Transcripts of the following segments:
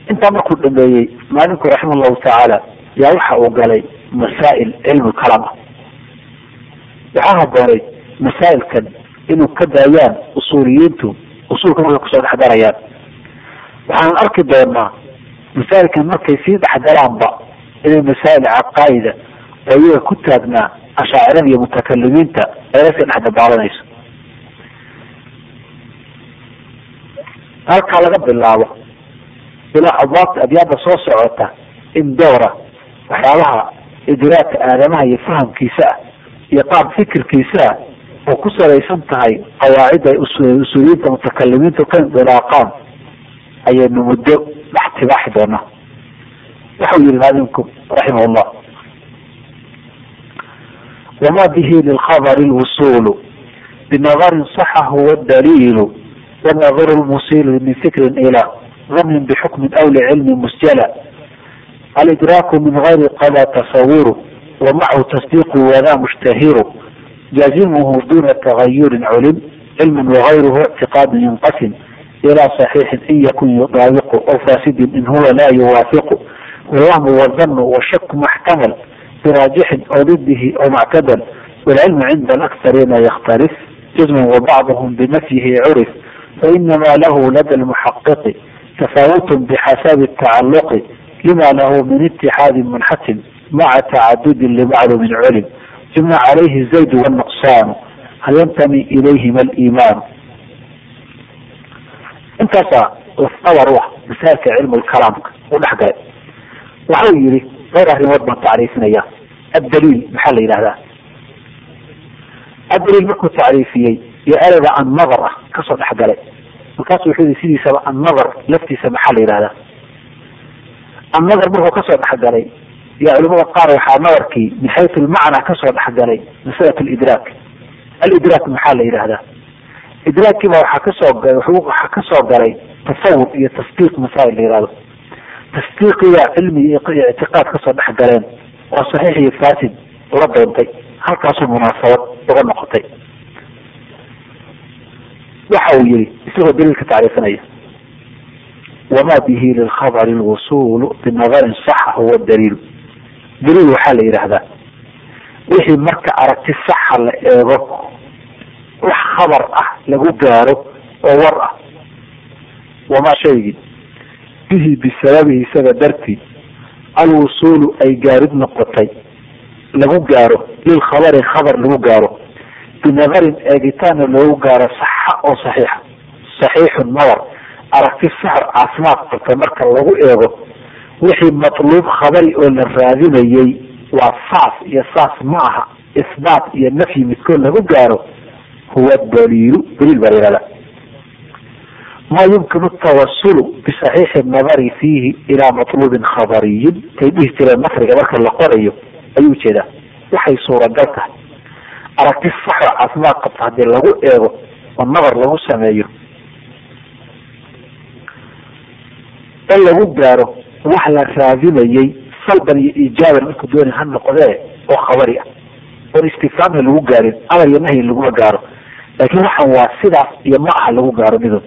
intaa markuu dhameeyey maalinku raxima allahu tacaala yaa waxa uu galay masaa'il cilmi kalam ah waxaa haboonay masaa'ilkan inuu ka daayaan usuuliyiintu usuulka markay kusoo dhexdarayaan waxaan arki doonaa masaa'ilkan markay sii dhexdaraanba inay masaa'il caqaa'ida oo iyaga ku taagnaa ashaacirada iyo mutakalimiinta ayla sii dhexdabaalanayso halkaa laga bilaabo ilaa abwaabta abyaada soo socota in doora waxyaabaha idraaka aadamaha iyo fahamkiisa ah iyo qaab fikirkiisa ah oo ku salaysan tahay qawaacid ay usuuliyiinta mutakalimiintu ka indilaaqaan ayaynu muddo dhex tibaaxi doonaa waxau yihi maadinku raximah llah wama bihi lilkhabri lwusulu binadarin saxa huwa daliilu wanadru lmusilu min fikrin ila ظن بحكم أو لعلم مسجلا الإدراك من غير قضى تصور ومعه تصديق وذا مشتهر جازمه دون تغير علم علم وغيره اعتقاد ينقسم إلى صحيح إن يكن يطابق أو فاسد إن هو لا يوافق والوهم والظن والشك محتمل براجح أو ضده أو معتدل والعلم عند الأكثرين يختلف جزم وبعضهم بنفيه عرف فإنما له لدى المحقق تفاوت بحسب التعلق لما له من اتحاد منحتم مع تعدد لبعض من علم جمع عليه الزيد والنقصان هل ينتمي إليهما الإيمان انتصى وفطور روح مسالك علم الكلام ونحقا وحو يري غير أهل مضمن تعريفنا إياه الدليل محل إلى هذا الدليل مكو تعريفيي يأرد عن نظرة كسر حقا markaasu wuxuu yii sidiisaba annadar laftiisa maxaa la yidhahdaa annadar markuu kasoo dhexgalay yaa culimada qaar waxaa nadarkii min xaytu lmacnaa kasoo dhexgalay masalat lidraak alidraak maxaa la yidhahdaa idraakkiiba waxaa kasoo waxaa kasoo galay tasawur iyo tasdiiq masaa'il la yihahdo tasdiiqiga cilmi iyo ictiqaad kasoo dhex galeen oo saxiix iyo fasid la doontay halkaasuu munaasabad uga noqotay waxa uu yihi isagoo daliilka tacriifinaya wama bihi lilkhabri lwusulu binadarin saxa huwa daliil daliil waxaa la yidhaahdaa wixii marka aragti saxa la eego wax khabar ah lagu gaaro oo war ah wamaa shaygii bihi bisababihi isaga dartii alwusulu ay gaarid noqotay lagu gaaro lilkhabari khabar lagu gaaro binadarin eegitaana loogu gaaro saxa oo saxiixa saxiixun nadar aragti saxar caafimaad qabta marka lagu eego wixii matluub khabari oo la raadinayay waa saas iyo saas ma aha isbaat iyo nafyi midkood lagu gaaro huwa daliilu daliil baa layihahda ma yumkinu tawasulu bisaxiixi nadari fiihi ilaa matluubin khabariyin tay dhihi jireen nasriga marka la qorayo ayuu ujeedaa waxay suuragal tahay aragti saxo caafimaad qabta haddii lagu eego oo nadar lagu sameeyo in lagu gaaro wax la raadinayay salban iyo ijaaban markuu dooni ha noqdee oo khabari ah oon istifhaamha lagu gaarin amar iyo nahyi laguma gaaro laakiin waxan waa sidaas iyo ma aha lagu gaaro midood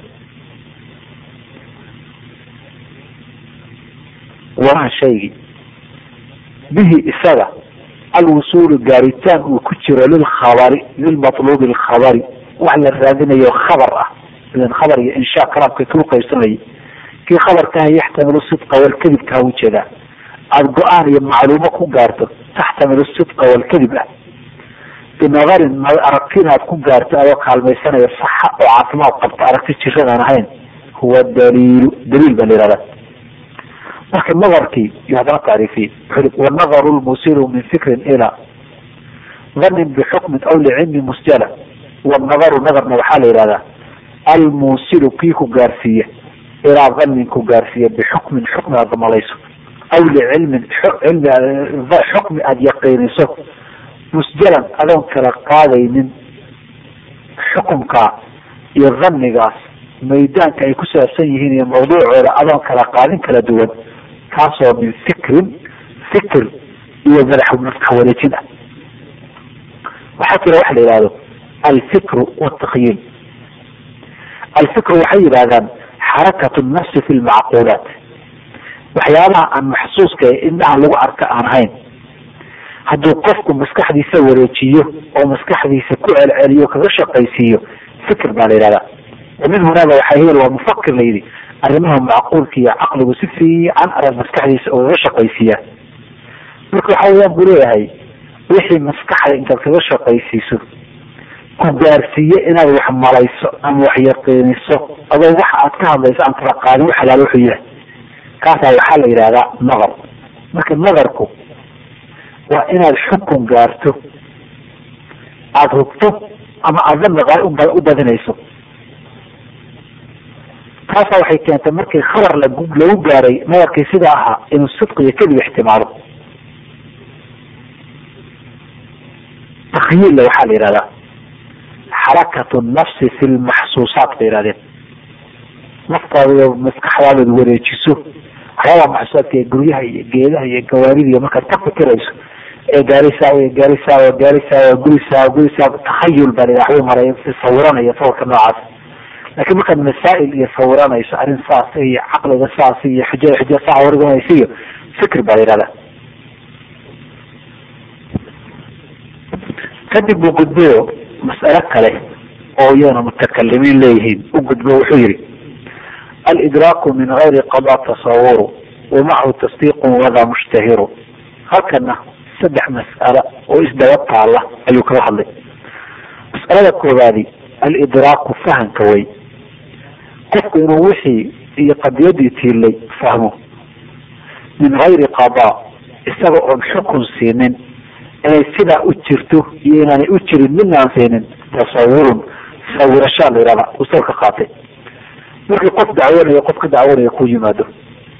wamaa shaygii bihi isaga alwusuulu gaaritaan uu ku jiro lilkhabari lilmatluubi lkhabari wax la raadinayo khabar ah ilan khabar iyo inshaa kalaamka kau qaybsamayay kii khabarkaha yaxtamilu sidqa walkadibka ha ujeedaa aada go-aan iyo macluumo ku gaarto taxtamilu sidqa walkadib ah binadarin aragti inaad ku gaarto adoo kaalmaysanaya saxa oo caafimaad qabta aragti jiradaan ahayn huwa daliilu daliil baa la yihahdaa marka nadarkii iyo haddana tacriifiye wuxuu wanadaru lmusilu min fikrin ila dhanin bixukmin aw licilmi musjala wanadaru nadarna waxaa la yihahdaa almuusilu kii ku gaarsiiya ilaa dhanin ku gaarsiiya bixukmin xukmi aada malayso aw licilmin cilmi xukmi aada yaqiiniso musjalan adoon kala qaadaynin xukumkaa iyo dhanigaas maydaanka ay ku saabsan yihiin iyo mawduucooda adoon kala qaadin kala duwan kaasoo min fikrin fikr iyo madax maskax wareejin ah waxaa jira waxa la yihahdo alfikru watakhyiil alfikru waxay yidhahdaan xarakatu nafsi fi lmacquulaat waxyaabaha aan maxsuuska ee indhaha lagu arka aan ahayn hadduu qofku maskaxdiisa wareejiyo oo maskaxdiisa ku celceliyo kaga shaqaysiiyo fikr baa la yidhahdaa min hunaaba waxaa hebel waa mufakir la yidhi arrimaha macquulka iyo caqligu si fiican arag maskaxdiisa ugaga shaqaysiiya marka waxa weyaan buu leeyahay wixii maskaxda intaad kaga shaqaysiiso ku gaarsiiye inaad wax malayso ama wax yaqiiniso adoo waxa aad ka hadlayso aan kala qaadin wax halaal wuxuu yahay kaasaa waxaa la yidhahdaa nadar marka nadarku waa inaad xukun gaarto aada hubto ama aada dani u badinayso taasaa waxay keentay markii khabar lagu lagu gaaray nadarkii sida ahaa inuu sidq iyo kadib ixtimaalo takhyiilla waxaa la yidhahdaa xarakatu nafsi fi lmaxsuusaat bay yihahdeen naftaada maskaxdaadaad wareejiso waxyaabaa maxsuusaadka ee guryaha iyo geedaha iyo gawaarida iyo markaad ka fikirayso ee gaarisaa gaarisaa gaarisaa gurisaa gurisaa takhayul baa la waxbay maray sawiranaya sawirka noocaas laakiin markaad masaa'il iyo sawiranayso arrin saas iyo caqliga saas iyo xujada xuja saa warganaysa iyo fikr baa la yihahdaa kadib buu gudbayo mas'alo kale oo iyana mutakalimiin leeyihiin u gudbo wuxuu yihi alidraaku min gayri qada tasawuru wa macahu tasdiiqu wadaa mushtahiru halkana saddex mas'alo oo isdaba taala ayuu kaga hadlay mas'alada koowaadi alidraaku fahanka way qofku inuu wixii iyo qadiyadii tiilay fahmo min gayri qada isaga oon xukun siinin inay sidaa u jirto iyo inaanay u jirin midna aan siinin tasawurun sawirashaa la yihahda usalka qaatay markii qof dacwoonayo qof ka dacwoonaya ku yimaado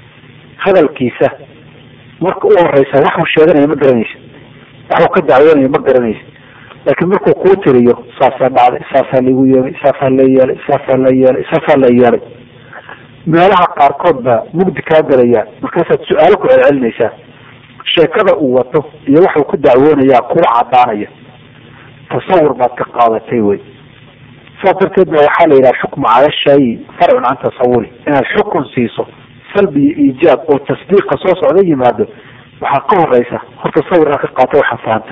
hadalkiisa marka u horeysa waxuu sheeganaya ma garanaysa waxuu ka dacwoonaya ma garanaysa laakiin markuu kuu tiriyo saasaa dhacday saasaa laigu yeelay saasaa la yeelay saasaa la yeelay saasaa la yeelay meelaha qaarkood baa mugdi kaa galaya markaasaad su-aalo ku celcelinaysaa sheekada uu wato iyo waxuu ku dacwoonayaa kuwa cadaanaya tasawur baad ka qaadatay wey saas darteed ba waxaa la yidhaha xukmu cala shay farcun can tasawuri inaad xukun siiso salbi iyo iijaab oo tasdiiqa soo socda yimaado waxaa ka horeysa horta sawirkaa ka qaata waxaa fahanta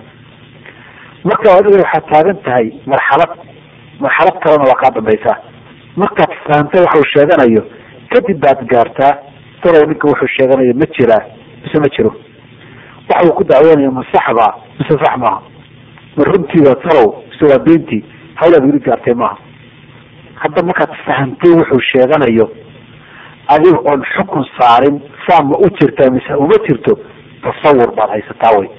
marka adiga waxaad taagan tahay marxalad marxalad kalena waa kaa dambaysaa markaad fahamtay waxuu sheeganayo kadib baad gaartaa talow ninka wuxuu sheeganayo ma jiraa mise ma jiro waxa uu ku dacwoonayo ma saxbaa mise sax maaha ma runtiiba talow mise waa beentii hawlaad weli gaartay maaha hadda markaad fahamtay wuxuu sheeganayo adiga oon xukun saarin saa ma u jirtaa mise uma jirto tasawur baad haysataa wey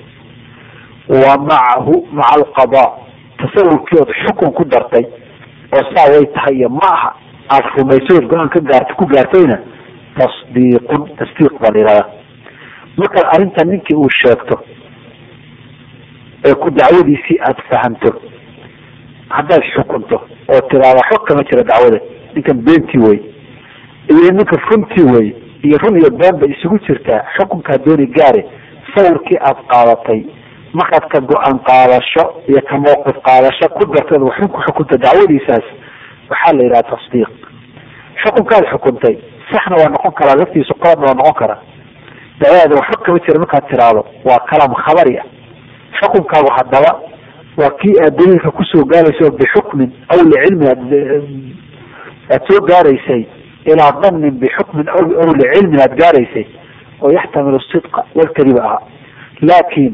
wa macahu maca alqada tasawurkii ood xukun ku dartay oo saa way tahay iyo ma aha aada rumayso ood go-aan ka gaarta ku gaartayna tasdiiqun tasdiiq baa la yihahdaa markaad arrinta ninkii uu sheegto ee ku dacwadiisii aada fahamto haddaad xukunto oo tiraada xog kama jira dacwada ninkan beentii wey iyo ninka runtii wey iyo run iyo been bay isugu jirtaa xukunkaa dooni gaare sawirkii aada qaadatay markaad ka go-aan qaadasho iyo ka mawqif qaadasho ku darteed waxun ku xukunta dacwadiisaas waxaa la yidhaha tasdiiq xukunkaad xukuntay saxna waa noqon karaa laftiisu qaladna waa noqon karaa dacwadaada waxba kama jira markaad tiraahdo waa kalam khabari ah xukunkaagu haddaba waa kii aad daliilka kusoo gaarayso bixukmin aw licilmin aad soo gaaraysay ilaa danin bixukmin aw licilmin aad gaaraysay oo yaxtamilu sidqa walkadiba ahaa laakin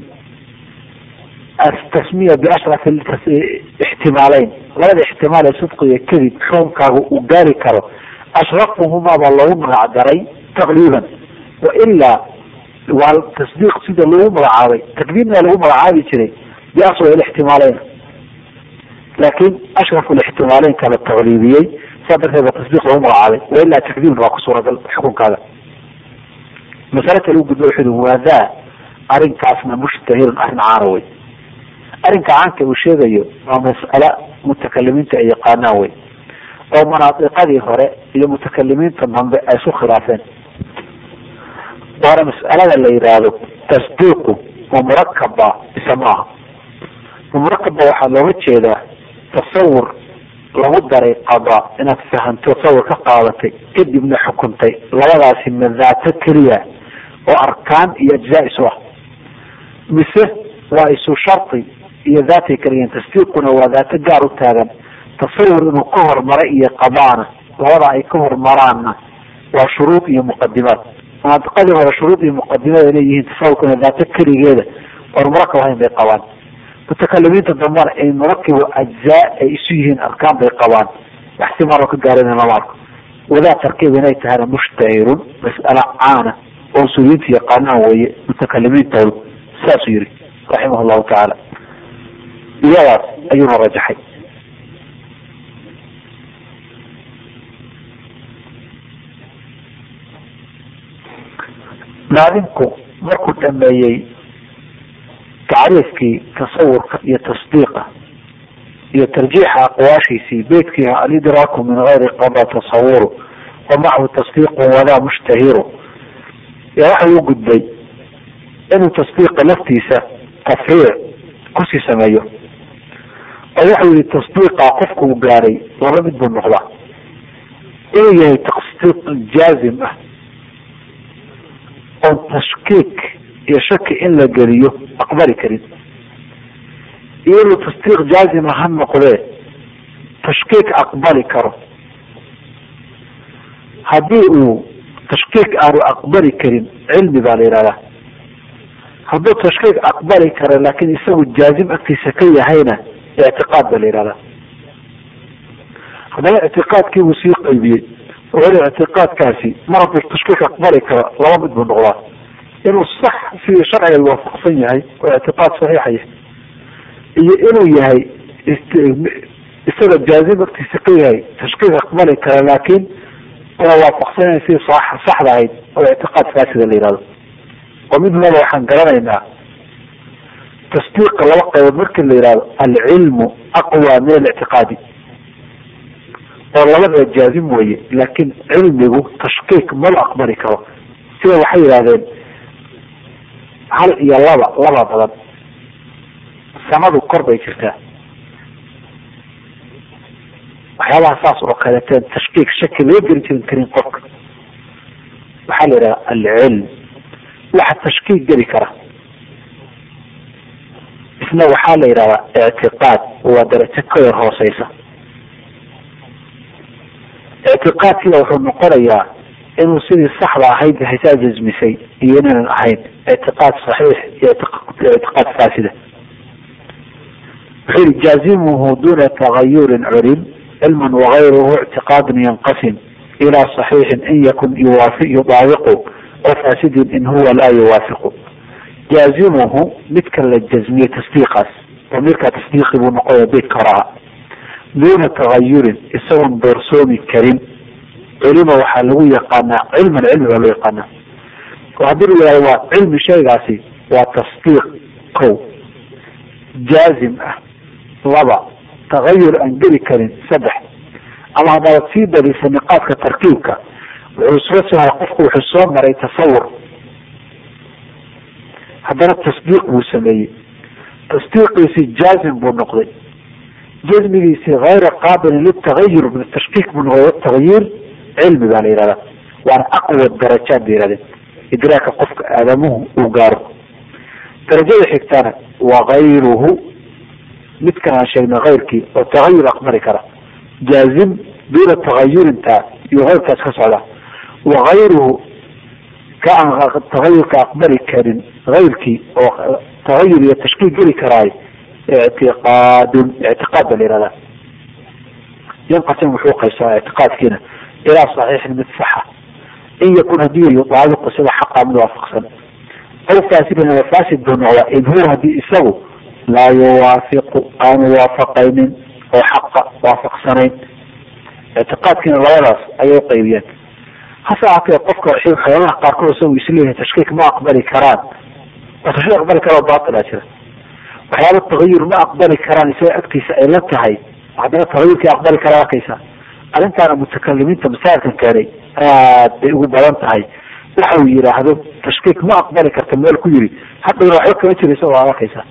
tasmiya biashraf ixtimaaleyn labada ixtimaal ee sidqi iyo kadib xukunkaagu uu gaari karo ashrafuhumaa baa loogu magac daray taqriiban wailaa waa tasdiiq sida loogu magacaabay takdiirna lagu magacaabi jiray biaswa ixtimaaleyn laakin ashraf ixtimaaleynka la taqliibiyey saa darteed ba tasdiiq loogu magacaabay wailaa takdiibna waa ku suuragal xukunkaaga masale kale u gudba wuxu waa daa arrinkaasna mushtahirun arrin caana wey arrinka caanka uu sheegayo waa mas'ala mutakalimiinta ay yaqaanaan wey oo manaadiqadii hore iyo mutakalimiinta dambe ay isu khilaafeen waana mas'alada la yidhaahdo tasdiiqu ma murakabba mise maaha ma murakabba waxaa looga jeedaa tasawur lagu daray qada inaad fahanto tasawur ka qaadatay kadibna xukuntay labadaasi ma daato keliya oo arkaan iyo ajzaa isu ah mise waa isu shardi iyo daatay kaliyan tasdiiquna waa daato gaar u taagan tasawur inuu ka hormara iyo qabaana labada ay ka hormaraanna waa shuruud iyo muqadimaad mantiqadii hore shuruud iyo muqadimaad ay leeyihiin tasawurkuna daato keligeeda oon murakab ahayn bay qabaan mutakalimiinta dambana ay murakibu ajzaa ay isu yihiin arkaan bay qabaan waxsi maro ka gaarana lama arko wadaa tarkiib inay tahana mushtahirun mas'ala caana oo usuuliyiinta yaqaanaan weeye mutakalimiintoodu saasuu yihi raximah llahu tacaala iyadaas ayuuna rajaxay naadinku markuu dhameeyey tacriifkii tasawurka iyo tasdiiqa iyo tarjiixa aqwaashiisii beydkii alidraaku min gayri qada tasawuru wa macahu tasdiiqu walaa mushtahiru ya waxa u gudbay inuu tasdiiqa laftiisa tafriic kusii sameeyo oo wuxuu yihi tasdiiqa qofku uu gaaray laba mid buu noqdaa inuu yahay tasdiiq jaazim ah oon tashkiik iyo shaki in la geliyo aqbali karin iyo inuu tasdiiq jaazima ha noqdee tashkiik aqbali karo haddii uu tashkiik aanu aqbali karin cilmi baa la yihahdaa hadduu tashkiik aqbali karo laakin isagu jaazim agtiisa ka yahayna ictiqaad baa la yihahdaa haddana ictiqaadkiibuu sii qaybiyey weli ictiqaadkaasi mar hadduu tashkiik aqbali karo laba mid buu noqdaa inuu sax sidii sharciga waafaqsan yahay oo ictiqaad saxiixaya iyo inuu yahay isaga jaazim agtiisa ka yahay tashkiik aqbali kara laakin waa waafaqsanaya sidii saxda ahayd oo ictiqaad faasida la yihahdo oo mid laba waxaan garanaynaa tasdiiqa laba qaybood markii la yihahdo alcilmu aqwa min alictiqaadi oo labadaba jaazim weye laakin cilmigu tashkiik maba aqbali karo sida waxay yihahdeen hal iyo laba laba badan samadu kor bay jirtaa waxyaabaha saas oo kaleeteen tashkiik shaki loo geli jirin karin qofka waxaa la yidhaha alcilm waxa tashkiik geli kara isna waxaa la yidhahdaa ictiqaad waa darajo ka yar hooseysa ictiqaadkiina wuxuu noqonayaa inuu sidii saxda ahayd haysaa jasmisay iyo inaanan ahayn ictiqaad saxiix iyo ictiqaad faasida wuxuu yihi jaazimuhu duna tagayurin culim cilman wagayruhu ictiqaadun yanqasim ilaa صaxiixin in yakun yuwaafi yudaabiqu oo faasidin in huwa laa yuwaafiqu jaazimuhu midka la jazmiyey tasdiiqaas damiirkaa tasdiiqi buu noqoya beydka horaha duuna tagayurin isagoon doorsoomi karin culima waxaa lagu yaqaanaa cilman cilmi baa loo yaqaanaa oo haddii la yihahdo waa cilmi shaygaasi waa tasdiiq kow jaazim ah laba tagayur aan geli karin saddex ama haddaad sii darisa niqaadka tarkiibka wuxuu isla sohay qofku wuxuu soo maray tasawur haddana tasdiiq buu sameeyey tasdiiqiisi jaazim buu noqday jazmigiisi hayra qaabilin litagayur min tashkiik buu noqday watagyiir cilmi baa la yihahdaa waana aqwa darajaad bay yihahdeen idraaka qofka aadamuhu uu gaaro darajada xigtana wagayruhu midkan aan sheegnay kayrkii oo tagayur aqbali kara jaazim duuna tagayurinta iyo keyrkaas ka socda wagayruhu ka aan tagayurka aqbali karin kayrkii oo tagayur iyo tashkiil geli karaay ictiqaadun ictiqaad baa la yihahdaa yanqasim wuxuu qaybsamaa ictiqaadkiina ilaa saxiixin mid saxa in yakun hadii yudaabiqu sida xaqa mid waafaqsan aw faasidin ama faasid buu noqdaa in huwa hadii isagu laa yuwaafiqu aanu waafaqaynin oo xaqa waafaqsanayn ictiqaadkiina labadaas ayay uqaybiyeen hase ahaatee qofka waxyaabaha qaarkood isagu isleeyahay tashkiik ma aqbali karaan oo tashkiik aqbali kara baatila jira waxyaaba tagayur ma aqbali karaan isaga agtiisa ay la tahay haddana tagayurkii aqbali kara arkaysa arrintaana mutakalimiinta masaa'ilkan keenay aad bay ugu badan tahay waxa uu yidhaahdo tashkiik ma aqbali karta meel ku yiri haddana waxba kama jiraysa waa arkaysa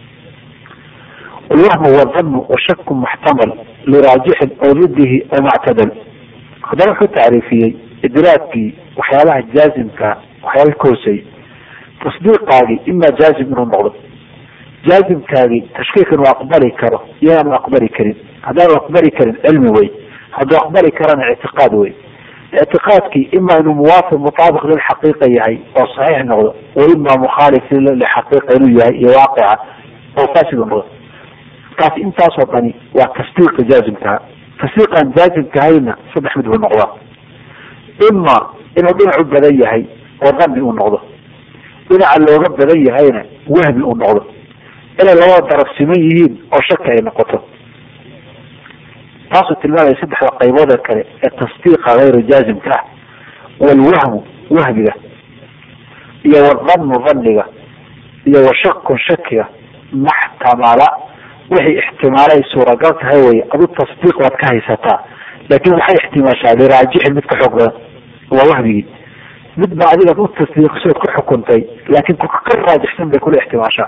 الوهم والظن والشك محتمل لراجح او ضده او معتدل haddana wuxuu tacriifiyey idraadkii waxyaabaha jaazimka waxyaaba ka hooseeyey tasdiiqaagii imaa jaazim inuu noqdo jaazimkaagii tashkiikan uu aqbali karo iyaanu aqbali karin haddaanu aqbali karin cilmi wey hadduu aqbali karana ictiqaad wey ictiqaadkii ima inuu muwaafiq mutaabiq lilxaqiiqa yahay oo saxiix noqdo wa ima mukhaalif lixaqiiqa inuu yahay iyo waaqica oo fasid u noqdo taas intaasoo dhani waa tasdiiqa jaazimkaha tasdiiqaan jaazimkahayna saddex mid buu noqdaa ima inuu dhinacu badan yahay oo dani uu noqdo dhinaca looga badan yahayna wahmi uu noqdo inay labada daraf siman yihiin oo shaki ay noqoto taasuu tilmaamaya saddexda qaybood ee kale ee tasdiiqa hayru jaazimka ah walwahmu wahmiga iyo wadhannu dhanniga iyo washakun shakiga maxtamala wixii ixtimaalay suuragal tahay wey adu tasdiiq waad ka haysataa laakin waxay ixtimaashaa liraajixin mid ka xoog badan waa wahmigii mid ba adigaad u tasdiiqisood ku xukuntay laakin ka raajixsan bay kula ixtimaashaa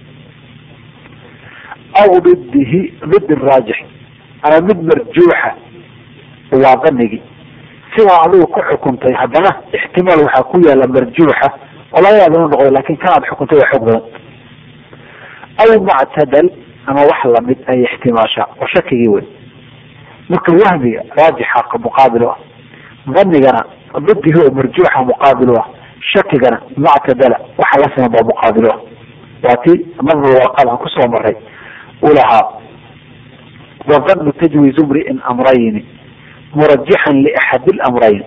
aw didihi did raajix ama mid marjuuxa waa danigii sidaa adigu ku xukuntay haddana ixtimaal waxaa ku yaala marjuuxa oo laga yaaba inuu noqdo lakin kanaad xukuntay waa xoog badan aw mactadal ama wax lamid ay ixtimaashaa oo shakigii wey marka wahmiga raajixa muqaabil u ah danigana didihi oo marjuuxa muqaabil u ah shakigana mactadala waxa la siman baa muqaabil u ah waa ti nadru warqad aan kusoo maray ulahaa وظن تجويز امرئ امرين مرجحا لاحد الامرين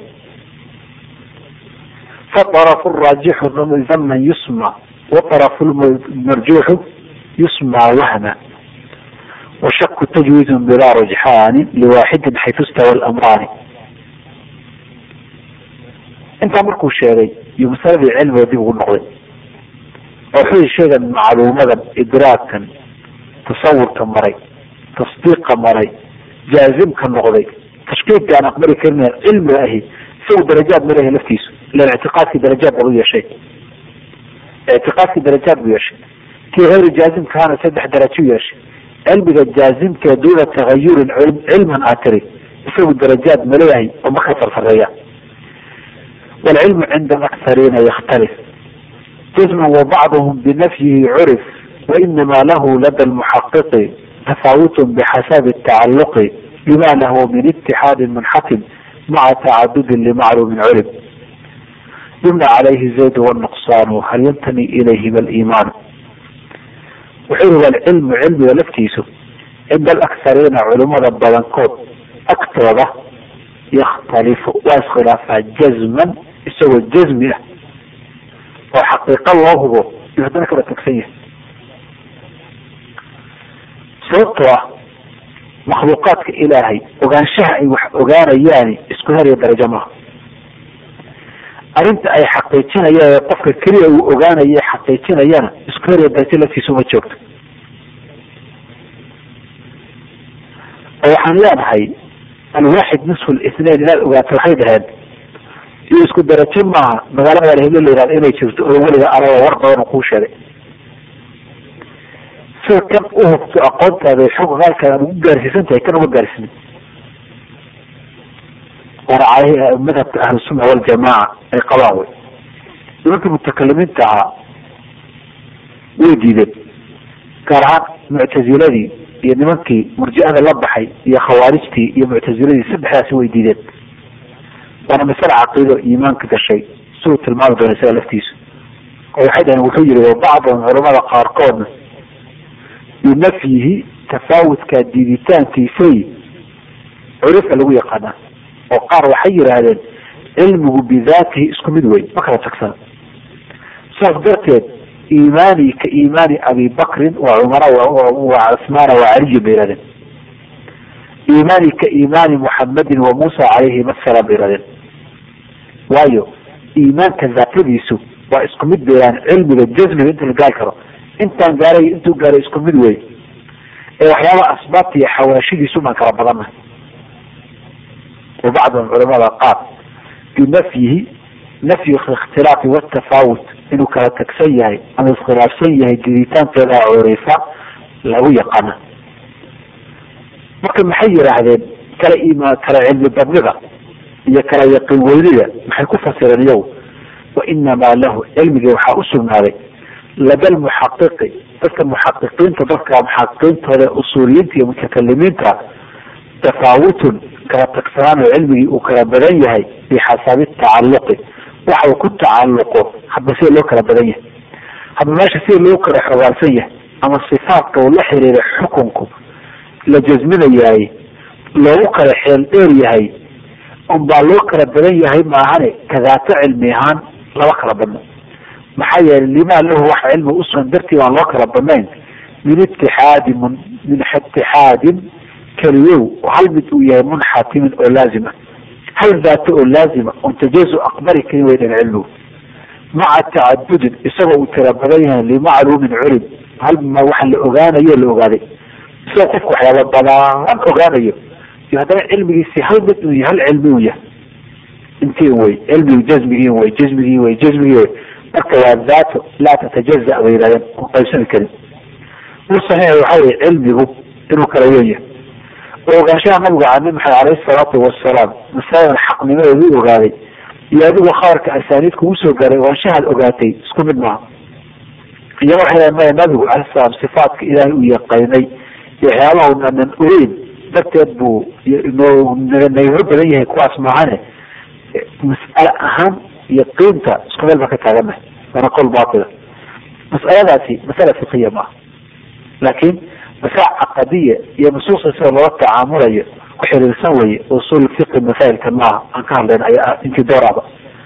فالطرف الراجح ذما يسمى والطرف المرجوح يسمى وهما وشك تجويز بلا رجحان لواحد حيث استوى الامران انت مركو شيغي يمثل العلم ودي النقضي وحي شيغا معلومة ادراكا تصور مري tasdiiqa maray jaazimka noqday tashkiilka aan aqbali karin cilmiga ahi isagu darajaad malehe laftiisu ilan ictiqaadkii darajaad babu yeeshay ictiqaadkii darajaad buu yeeshay kii hayru jaazimkahana saddex darajo yeeshay cilmiga jaazimka duuna tagayurin cilman aa tiri isagu darajaad maleeyahay oo ma ka sarsareeya waalcilmu cinda alaktariina yakhtalif jazman wabacduhum binafyihi curif wainama lahu lada lmuxaqiqi تفاوت بحسب التعلق بما له من اتحاد منحكم مع تعدد لمعلوم علم يمنى عليه زيد والنقصان هل ينتمي إليه بالإيمان وحلو العلم علم ولفتيسه عند الأكثرين علماء البلنكوت أكثر يختلف واسخلاف جزما يسوي الجزم وحقيقة الله هو يهدنك بالتكسير sababtoo ah makhluuqaadka ilaahay ogaanshaha ay wax ogaanayaani isku heriya darajo maaha arrinta ay xaqiijinayaan ee qofka keliya uu ogaanayo xaqiijinayana isku heriya darajo laftiisa uma joogto oo waxaan leenahay alwaaxid nisfu lithnain inaad ogaato waxay dhaheen iyo isku darajo maaha magaalada alhiblo la yihahdo inay jirto oo weliga araba war badan oo kuu sheegay sida kan uhubto aqoontaada xog qaalkaada ugu gaarsiisan tahay kan uma gaarsiinin waana caleyhi madhabka ahlusunna waljamaaca ay qabaan wey nimankii mutakalimiinta ahaa way diideen gaar ahaan muctaziladii iyo nimankii murji'ada la baxay iyo khawaarijtii iyo muctaziladii saddexdaasi way diideen waana masale caqiido iimaanka gashay siduu tilmaami doona isaga laftiisu oo waxay dhaheen wuxuu yihi bacdan culamada qaarkoodna binafyihi tafaawudka diiditaankiisay curifa lagu yaqaanaa oo qaar waxay yidhaahdeen cilmigu bidaatihi isku mid wey ma kala tagsana saas darteed iimaani ka iimaani abi bakrin wa cumara wa cusmaana wa caliyin bay yihahdeen iimaani ka iimaani muxamedin wa muusa calayhim asalaam bay yihahdeen waayo iimaanka daatadiisu waa isku mid bay yihahdeen cilmiga jasmiga inta la gaari karo intaan gaaray intuu gaaray isku mid wey ee waxyaaba asbaabta iyo xawaashidiisu baan kala badannahay wa bacdhum culamada qaar binafyihi nafyi ikhtilaafi watafaawut inuu kala tagsan yahay ama iskhilaafsan yahay diditaankeeda curifa lagu yaqaana marka maxay yidhaahdeen kala imaan kala cilmi badnida iyo kala yaqiin weynida maxay ku fasireen iyagu wa inamaa lahu cilmigii waxaa usugnaaday lada lmuxaqiqi dadka muxaqiqiinta dadka muxaqiqiintooda usuuliyiinta iyo mutakalimiinta tafaawutun kala tagsanaan oo cilmigii uu kala badan yahay bixasabi tacaluqi waxa uu ku tacalluqo hadba sida loo kala badan yahay hadba meesha sida loo kala xogaalsan yahay ama sifaatka uu la xiriira xukunku la jasminayahay loogu kala xeel dheer yahay unbaa loo kala badan yahay maahane kadaato cilmi ahaan lama kala badno maxaa yeelay limaa lahu wax cilmi usugan dartii baan loo kala badnayn min itixaadi mun min itixaadin keliyow hal mid uu yahay munxatimin oo laazima hal daato oo laazima on tajazu aqbali karin weydan cilmigu maca tacadudin isagoo uu tira badan yahay limacluumin culim hal ma waxa la ogaanayo la ogaaday isagoo qofku waxyaaba badaan ogaanayo iyo haddana cilmigiisi hal mid uu hal cilmi u yahay intii wey cilmigi jazmigii wey jazmigii wey jazmigii wey marka waa daato laa tatajaza bay yihahdeen on qaybsami karin u saxiix waxa weye cilmigu inuu kala weyn yahay ogaanshaha nabiga a nabi maxamed alayhi salaatu wasalaam masaladan xaqnimadeedu ogaaday iyo adigu khabarka asaaniid kugu soo gaaray ogaanshahaad ogaatay isku mid maaha iyaga waxay maya nabigu alayhi salaam sifaatka ilaahay uu yaqaynay iyo waxyaabaha unanan ogeyn darteed buu nagaga badan yahay kuwaas maahane mas'ale ahaan iyo qiimta isku meel baan ka taaganahay waana qol baatila mas'aladaasi masala fiqiya maaha laakiin masala caqadiya iyo nusuusta sida loola tacaamulayo ku xiriirsan weye usul fiqi masailka maaha aan ka hadlayn ayaa intii dooraaba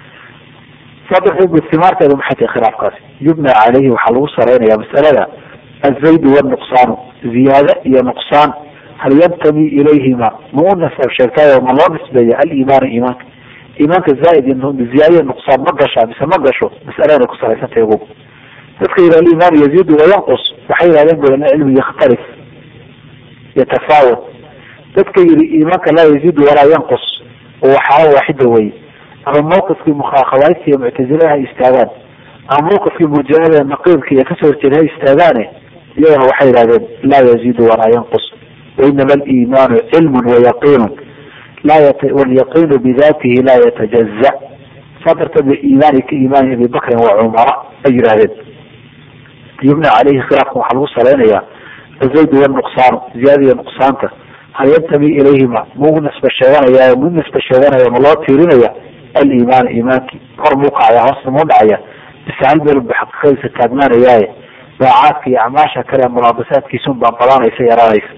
saa darteed bu simaarteedu maxay tahay khilaafkaasi yubna caleyhi waxaa lagu saraynaya masalada azaydu wnuqsaanu ziyaade iyo nuqsaan hal yantami ilayhima ma u nasab sheegtaayo ma loo nisbeeya aliimaanu iimaanka iimaanka zaaid ziyaadaiyo nuqsaan ma gashaa mise ma gasho masaladanay ku salaysantahay ogow dadka yidhah aliimaanu yaziidu wayanqus waxay yihahdeen bu cilmi yakhtalif yatafaawat dadka yidhi iimaanka laa yaziidu walaa yanqus oo waxaala waaxida weye ama mawqifkii mukhaakhabaadta iyo muctazilaha ha istaagaan ama mawqifkii murjiada naqiibka iyo kasoo horjeeda ha istaagaane iyagana waxay yihahdeen laa yaziidu walaa yanqus wainama aliimaanu cilmun wayaqiinun walyaqiinu bidatihi laa yatajaza saa darteed ba iimaani ka iimaani abi bakrin wa cumara ay yidhahdeen yubna caleyhi khilaafka waxaa lagu salaynayaa azaydu wanuqsaanu ziyaada iyo nuqsaanta hal yantami ilayhima mau nisba sheeganaya mu nisba sheeganaya ma loo tiirinaya aliimaan iimaankii kor muu kacaya hoosta muu dhacaya bise hal meel bu xaqiiqadiisa taagnaanayaaye daacaadka iyo acmaasha kale mulaabasaadkiisun baa badanaysa yaraanaysa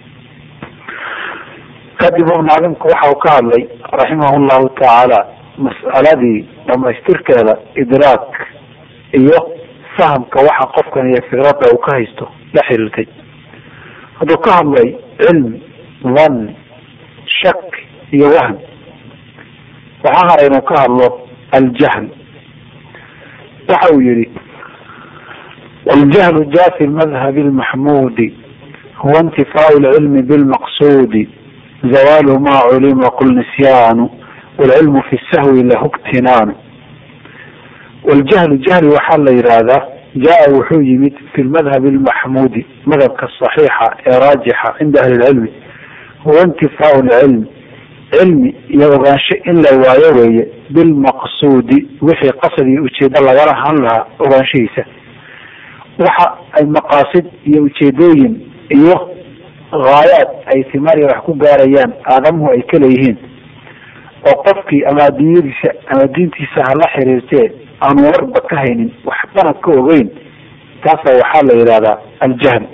kadib mucaalimku waxa uu ka hadlay raximah llahu tacaala mas'aladii dhamaystirkeeda idraak iyo fahamka waxa qofkan iyo fikrada uu ka haysto la xiriirtay hadduu ka hadlay cilm dhan shak iyo wahm waxaa hara inuu ka hadlo aljahl waxa uu yihi waljahlu jafi madhabi lmaxmudi huwa intifaau lcilmi bilmaqsudi zawaalu ma culima qul nisyaanu wlcilmu fi sahwi lahu ibtinaanu waljahlu jahli waxaa la yidhaahdaa jaa wuxuu yimid fi lmadhabi lmaxmudi madhabka saxiixa ee raajixa cinda ahli lcilmi huwa intifaau lcilmi cilmi iyo ogaansho in la waayo weeye bilmaqsuudi wixii qasad iyo ujeedo lagala han lahaa ogaanshahiisa waxa ay maqaasid iyo ujeedooyin iyo haayaad ay timaariya wax ku gaarayaan aadamuhu ay ka leeyihiin oo qofkii ama adduunyadiisa ama diintiisa hala xiriirtee aanu warba ka haynin waxbana ka ogeyn taasa waxaa la yidhahdaa aljahl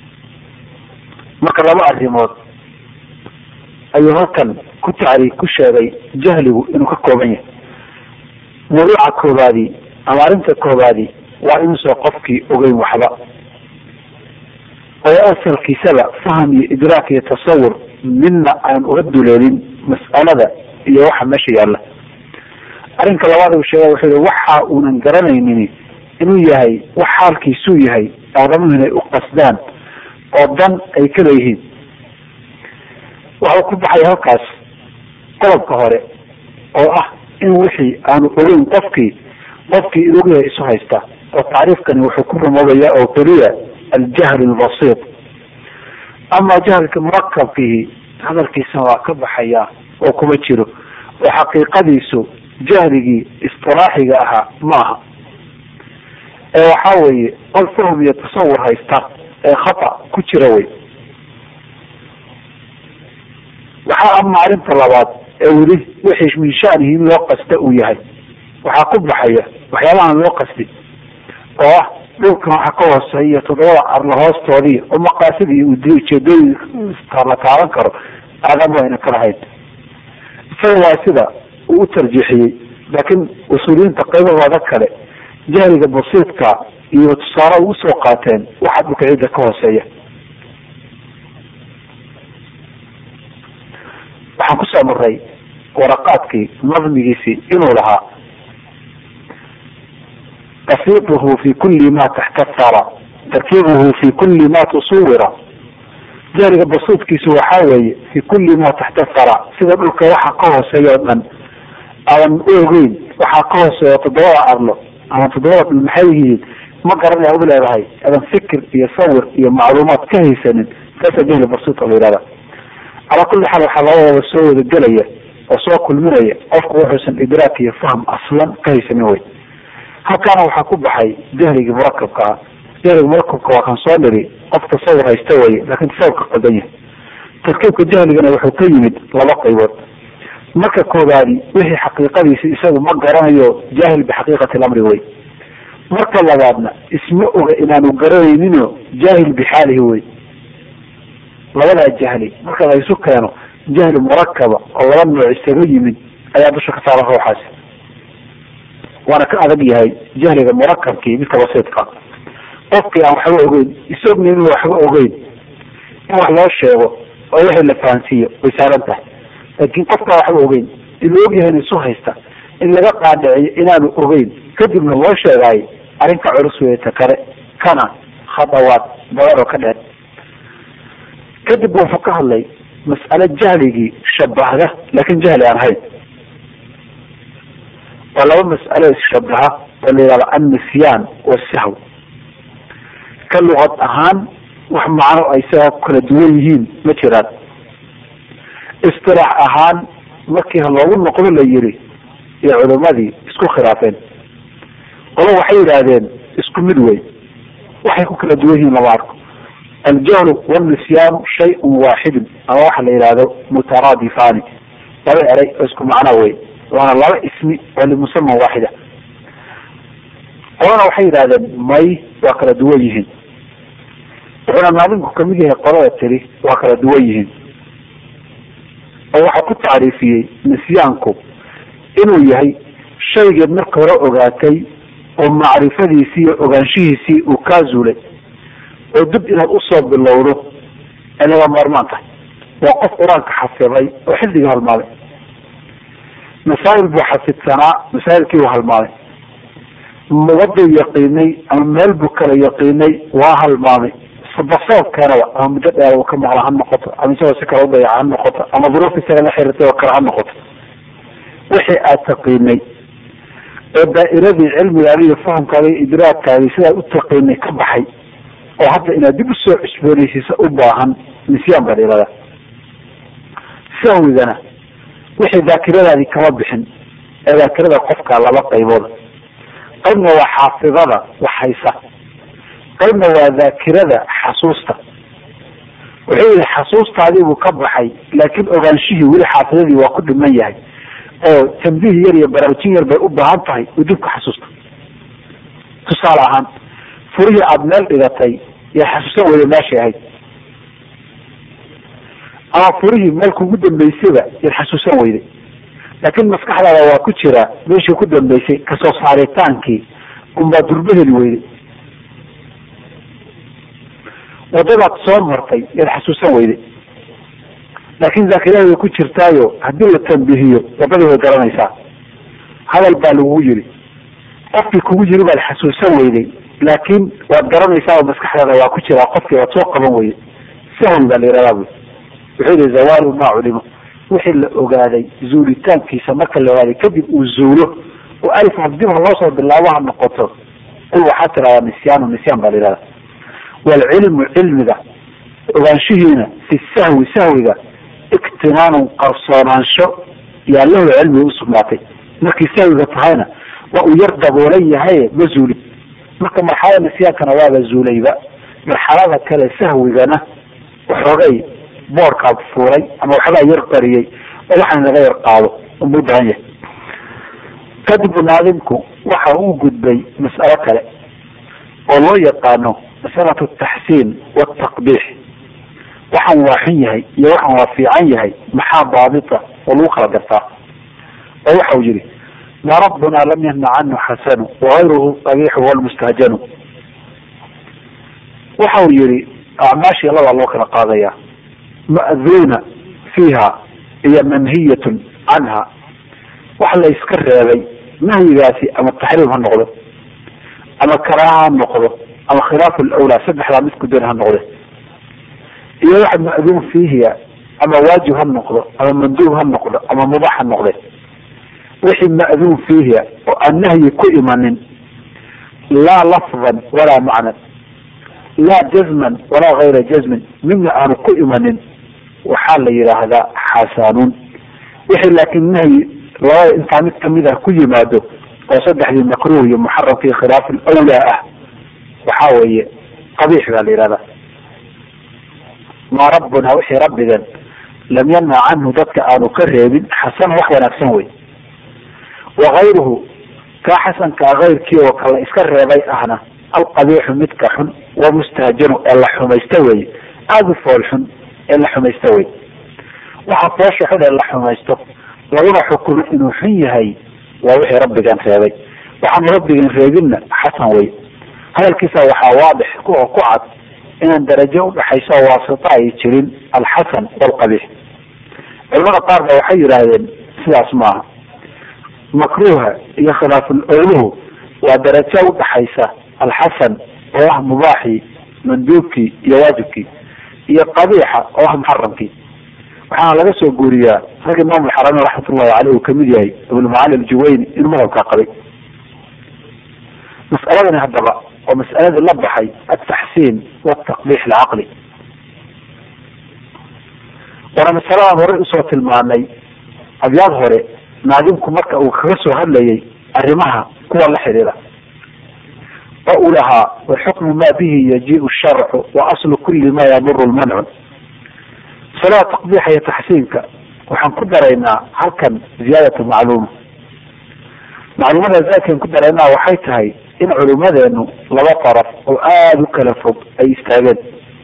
marka laba arrimood ayuu halkan ku tacri ku sheegay jahligu inuu ka kooban yahay mawduuca koobaadi ama arrinta koobaadi waa inuusan qofkii ogeyn waxba oo asalkiisaba faham iyo idraak iyo tasawur midna aan uga duleelin mas'alada iyo waxa meesha yaalla arrinka labaad uu sheega wuxuu yihi waxa uunan garanaynin inuu yahay wax xaalkiisuu yahay aadamuhu inay u qasdaan oo dan ay ka leeyihiin waxau ku baxay halkaas qodobka hore oo ah in wixii aanu ogeyn qofkii qofkii in ogyahay isu haysta oo tacriifkani wuxuu ku rumoobayaa oo keliya aljahl albasiit ama jahlka murakabkihi hadalkiisana waa ka baxaya oo kuma jiro oo xaqiiqadiisu jahligii istilaaxiga ahaa maaha ee waxaa weeye qol fahum iyo tasawur haysta ee khata ku jira wey waxaa ama arrinta labaad ee weli wixii min shanihi in loo qasta uu yahay waxaa ku baxaya waxyaabahan loo qastin oo ah dhulkan waxa ka hooseeya toddobada arla hoostoodii oo maqaasidii ujeedooyin la taaban karo aadam wayna ka lahayn isaga waa sida uu u tarjiixiyey laakiin usuuliyiinta qaybahooda kale jahliga basiidka iyo tusaale ugu soo qaateen waxa dhulka ciidda ka hooseeya waxaan kusoo maray waraqaadkii nadmigiisii inuu lahaa tafriiquhu fi kuli ma taxta thara tarkiibuhu fi kuli ma tusuwira jahliga basiidkiisu waxaa weeye fi kuli ma taxta thara sida dhulka waxa ka hooseeya o dhan aadan u ogeyn waxaa ka hooseeya toddobada arlo ama toddobada dhul maxay yihiin ma garanaya u leedahay aadan fikir iyo sawir iyo macluumaad ka haysanin saasa jahli basiidka la yihahda calaa kulli xaal waxaa labadooda soo wada gelaya oo soo kulminaya qofku wuxuusan idraak iyo fahm aslan ka haysanin wey halkaana waxaa ku baxay jahligii murakabka ah jahliga murakabka waa kan soo dhiri qof tasawur haysta weye laakin tasawurka qaldan yahay tarkiibka jahligana wuxuu ka yimid laba qaybood marka koobaadi wixii xaqiiqadiisi isagu ma garanayo jaahil bixaqiiqati lamri wey marka labaadna isma oga inaanu garanayninoo jaahil bixaalihi wey labadaa jahli marka la isu keeno jahli murakaba oo laba nooc isaga yimid ayaa dusha ka saara ruuxaasi waana ka adag yahay jahliga murakabkii midka basiidka qofkii aan waxba ogeyn isagna inuu waxba ogeyn in wax loo sheego oo wixii la fahansiiyo way saaran tahay laakiin qofkaan waxba ogeyn in la ogyahayna isu haysta in laga qaadhiciyo inaanu ogeyn kadibna loo sheegaayo arrinka culus weeta kale kana khadawaad badan oo ka dheer kadib wuxuu ka hadlay mas'alo jahligii shabahda laakin jahli aan ahayn waa laba mas'alo isshabaha oo la yihahdo annisyaan wasahw ka luqad ahaan wax macno ay sidaa ku kala duwan yihiin ma jiraan istilaax ahaan markii loogu noqdo la yiri iyo culimadii isku khilaafeen qolo waxay yidhaahdeen isku mid wey waxay ku kala duwan yihiin lama arko aljahlu wnisyaanu shayun waaxidun ama waxa la yihahdo mutaraadifaani laba eray oo isku macno wey waana laba ismi oo limusaman waaxida qolana waxay yidhahdeen may waa kala duwan yihiin wuxuuna maalinku kamid yahay qolada tiri waa kala duwan yihiin oo waxaa ku tacriifiyey nisyaanku inuu yahay shaygeed marka hore ogaatay oo macrifadiisii iyo ogaanshihiisii uu kaa zuulay oo dib inaad usoo bilowdo ay laga maarmaan tahay waa qof qur-aanka xafiday oo xildigii halmaaday masaa'il buu xafidsanaa masaa'ilkii uu halmaaday waduu yaqiinay ama meel buu kala yaqiinay waa halmaamay basoobkeenaba ama muddo dheer uu ka maqla ha noqoto ama isagoo si kale udayaca ha noqoto ama duruuf isaga la xirirtay oo kale ha noqoto wixii aad taqiinay oo daa'iradii cilmigaagi iyo fahamkaagi iyo idraadkaagi sidaad u taqiinay ka baxay oo hadda inaad dib usoo cusboonaysiisa u baahan nisyaan baa la sahwigana wixii daakiradaadii kama bixin ee daakirada qofka laba qaybood qaybna waa xaafidada wax haysa qaybna waa daakirada xasuusta wuxuu yihi xasuustaadii buu ka baxay laakiin ogaanshihii weli xaafidadii waa ku dhiman yahay oo tambiih yar iyo baraarujin yar bay u baahan tahay uu dib ka xasuusta tusaale ahaan furihii aada meel dhigatay yaa xasuusan weyda meeshay ahayd ama furihii meel kugu dambeysayba yaad xasuusan weyday laakiin maskaxdaada waa ku jiraa meeshii ku dambeysay kasoo saaritaankii unbaa durbo heli weyday wadadaad soo martay yaad xasuusan weyday laakin zaakirada way ku jirtaayo haddii la tambihiyo wadadii way garanaysaa hadal baa lagugu yiri qofkii kugu yiri baad xasuusan weyday laakin waad garanaysaa oo maskaxdaada waa ku jiraa qofkii waad soo qaban weyday sahwi baa la yihahdaa bu wuxuu yihi zawaalu maa culimo wixii la ogaaday zuulitaankiisa marka la ogaaday kadib uu zuulo oo alif dib ha loo soo bilaabo ha noqoto qul waxaa tiradaa nisyaanu nisyaan baa la yihahda waalcilmu cilmiga ogaanshihiina fi sahwi sahwiga iktinaanun qarsoonaansho yaa lahu cilmiga usugnaatay markii sahwiga tahayna waa uu yar daboolan yahay ma zuulin marka marxalada nisyaankana waaba zuulayba marxalada kale sahwigana waxoogay boorkaa fuulay ama waxbaa yar qariyey oo waxaan laga yar qaado uma u baahan yahay kadib naadimku waxa uu gudbay mas'alo kale oo loo yaqaano masalatu taxsiin wataqbiix waxaan waa xun yahay iyo waxaan waa fiican yahay maxaa daabita oo lagu kala gartaa oo waxa uu yihi ma rabbuna lam yahna canhu xasanu wagayruhu qabixu walmustahjanu waxa uu yihi acmaashii labaa loo kala qaadaya ma'duuna fiiha iyo manhiyatun canha wax la iska reebay nahyigaasi ama taxriim ha noqdo ama karaaha ha noqdo ama khilaafu lawlaa saddexdaa mid ku dan ha noqde iyo wax ma'duun fiihiya ama waajib ha noqdo ama manduub ha noqdo ama mubax ha noqde wixii ma'duun fiihiya oo aan nahyi ku imanin laa lafdan walaa macnan laa jazman walaa gayra jazmin midna aanu ku imanin waxaa la yidhaahdaa xasanuun wixii laakiin nahyi labada intaa mid kamid ah ku yimaado oo saddexdii makruh iyo muxaramkii khilaaf lawlaa ah waxaa weeye qabiix baa la yihahdaa maa rabbuna wixii rabbigan lam yanha canhu dadka aanu ka reebin xasan wax wanaagsan wey wagayruhu kaa xasankaa kayrkii oo kala iska reebay ahna alqabiixu midka xun wamustahjanu ee la xumaysta weye aada u fool xun ee la xumaysta wey waxa foosha xun ee la xumaysto laguna xukumo inuu xun yahay waa wixii rabbigan reebay waxaanu rabbigan reebinna xasan wey hadalkiisa waxaa waadix oo ku cad inaan darajo udhaxayso oo waasita ay jirin alxasan walqabiix culamada qaar ba waxay yidhaahdeen sidaas maaha makruuha iyo khilaaful owluhu waa darajo udhaxaysa alxasan oo ah mubaaxii manduubkii iyo waajibkii iyo qabiixa oo ah muxaramkii waxaana laga soo guuriyaa rag imaam alxarameyn raxmatullahi caleyh uu kamid yahay ibnulmacali aljuwayni inuu madhabkaa qabay mas'aladani haddaba oo mas'aladii la baxay altaxsiin wataqbiix alcaqli waana masaladan horey usoo tilmaanay abyaad hore naadimku marka uu kaga soo hadlayay arrimaha kuwa la xidhiira oo uu lahaa waxukmu ma bihi yajiu sharcu wa aslu kuli ma yaduru lmancu masalada taqbiixa iyo taxsiinka waxaan ku daraynaa halkan ziyaadatu macluuma macluumada zaadkan ku daraynaa waxay tahay in culimadeenu laba daraf oo aada u kala fog ay istaageen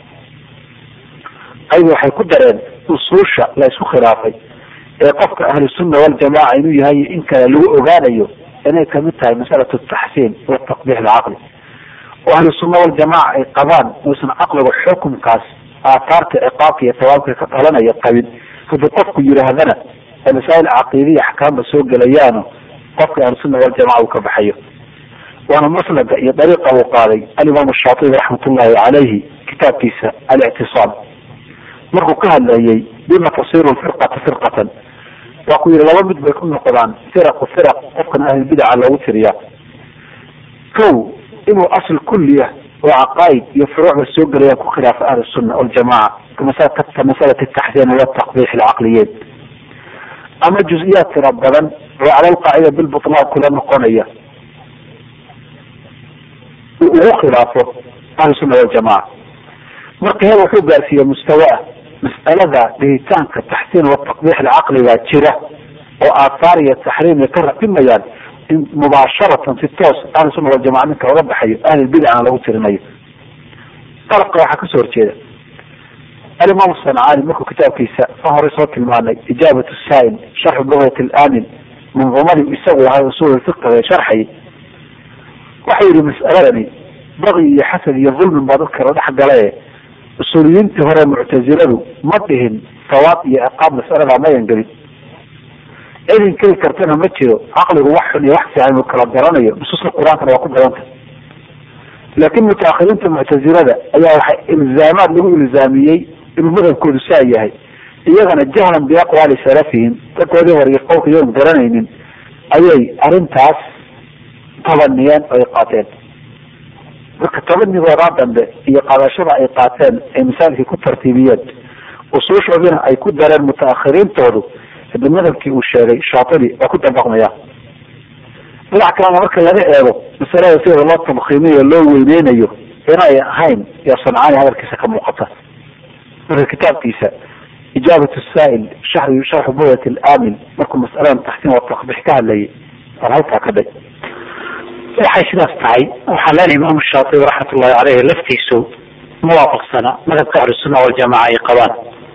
qayb waxay ku dareen usuusha la isku khilaafay ee qofka ahlusunna waljamaca inuu yahay in kale lagu ogaanayo inay kamid tahay masalatu taxsiin wataqbiix alcaqli oo ahlusunna waljamaca ay qabaan uusan caqliga xukumkaas aataarta ciqaabka iyo tawaabka ka dhalanaya qabin haddii qofku yidhaahdana ee masaa'il caqiidiya axkaamba soo gelayaano qofka ahlusunna waljamaca uu ka baxayo waana maslaga iyo dariiqa uu qaaday alimaam shaatibi raxmatullahi calayhi kitaabkiisa alictisaam markuu ka hadlayay bima tasiru firqata firqatan waa ku yihi laba mid bay ku noqdaan firaqu firaq qofkan ahlulbidaca loogu tiriyaa kow inuu asl kulliya oo caqaa'id iyo furuucba soo gelayaan ku khilaafa ahli sunna waljamaca ka masalati taxsiin wataqbiix alcaqliyeed ama juz-iyaad tira badan oo cala alqaacida bilbutlaan kula noqonaya uu ugu khilaafo ahlu sunna waljamaca marka heer wuxuu gaarsiiye mustawaah mas'alada dhihitaanka taxsiin wataqbiix alcaqliga jira oo aathaar iyo taxriim ay ka raqimayaan in mubaasharatan si toos ahlu sunna waljamaca ninka oga baxayo ahlulbidcana lagu tirinayo dalabka waxaa kasoo horjeeda alimaam sancaani markuu kitaabkiisa ka horey soo tilmaanay ijaabat saa'il sharxu lugat alamin manduumadii isagu ahay usul fiqiga sharxayay waxau yihi mas'aladani baqi iyo xasad iyo dulmin baa dadka la dhex galae usuuliyiintii hore muctaziladu ma dhihin sawaab iyo ciqaab mas'aladaa mayan gelin cidin keli kartana ma jiro caqligu wax xun iyo wax fiican uu kala garanayo nusuusta qur-aankana waa ku badanta laakin mutaakhiriinta muctazilada ayaa waxay ilzaamaad lagu ilzaamiyey inuu madhabkoodu saa yahay iyagana jahlan biaqwaali salafihim dadkoodii hore iyo qowlka iyagon garanaynin ayay arrintaas tabaniyeen oo ay qaateen marka tabanigoodaa dambe iyo qaadashada ay qaateen ay masaajidkii ku tartiibiyeen usuushoodina ay ku dareen mutaakhiriintoodu hada madhabkii uu sheegay shaatibi waa ku dabaqmaya dhinac kalena marka laga eego masalada sida loo tabkiiminayo loo weyneynayo inay ahayn iyo sancaani hadalkiisa ka muuqata marka kitaabkiisa ijaabat saa'il shari sharxu budat aamin markuu masaladan taxsiin wa takbix ka hadlayay aan halkaa ka day waxay sidaas tahay waxaa leenahay imaamu shaatibi raxmat ullahi caleyhi laftiisu muwaafaqsana madhabka ahlusunna waljamaca ay qabaan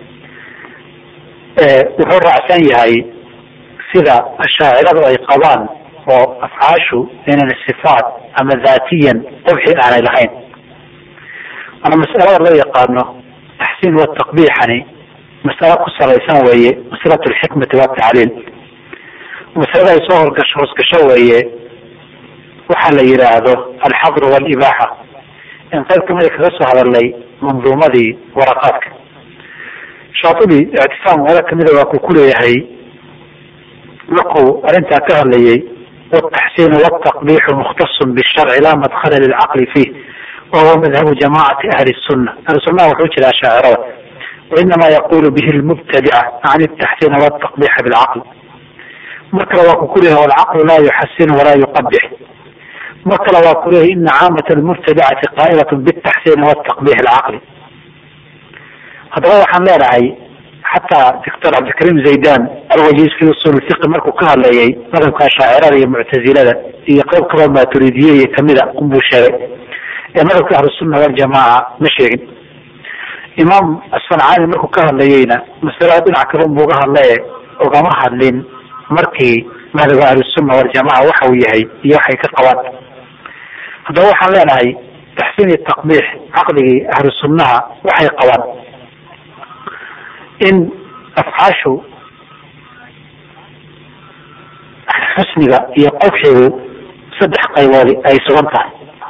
wuxuu raacsan yahay sida ashaaciradu ay qabaan oo afcaashu inaan sifaat ama daatiyan qubxi aanay lahayn ana masalada loo yaqaano taxsiin wataqbiixani masalo ku salaysan weeye masalatu lxikmati watacliil masalada ay soo horgasho hoosgasho weeye waxaa la yidhaahdo alxadru walibaaxa in qayb kamida kaga soo hadalnay manduumadii waraqaadka shaatibi ictisaam meelo kamida waa ku kuleeyahay markuu arrintaa ka hadlayay wataxsiinu wataqbiixu mukhtasun bisharci laa madkhala lilcaqli fiih wahuwa madhabu jamacati ahli sunna ahli sunnaha wuxuu jira ashaacirada wainama yaqulu bihi lmubtadica can taxsiina wataqbixa bilcaql mar kale waa ku kuleyahay walcaqlu laa yuxasinu walaa yuqabix mar kale waa kuleeyahay ina caamat almubtadicati qaa'ilat bitaxsiini wataqbix alcaqli haddaba waxaan leenahay xataa doctor cabdilkarim zaydan alwajiz fi usul fiqi markuu ka hadlayay madhabka ashaacirada iyo muctazilada iyo qayb kaloo maaturidiye kamida unbuu sheegay ee madhabka ahlusunna waljamaca ma sheegin imaam asancaani markuu ka hadlayeyna masalada dhinac kale unbuu ga hadlaye ugama hadlin markii madhabka ahlusunna waljamaca waxa uu yahay iyo waxay ka qabaan haddaba waxaan leenahay taxsiin iyo taqbiix caqligii ahlu sunnaha waxay qabaan in afcaashu xusniga iyo qubxigu saddex qayboodi ay sugan tahay